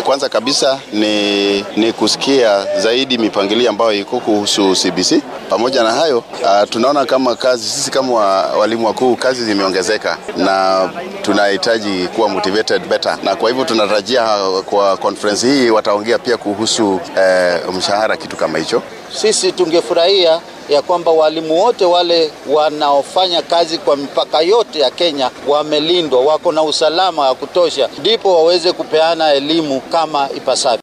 kwanza kabisa ni, ni kusikia zaidi mipangilio ambayo iko kuhusu CBC. Pamoja na hayo uh, tunaona kama kazi sisi kama walimu wakuu kazi zimeongezeka na tunahitaji kuwa motivated better, na kwa hivyo tunatarajia kwa conference hii wataongea pia kuhusu uh, mshahara, kitu kama hicho. Sisi tungefurahia ya kwamba walimu wote wale wanaofanya kazi kwa mipaka yote ya Kenya wamelindwa, wako na usalama wa kutosha, ndipo waweze kupeana elimu kama ipasavyo.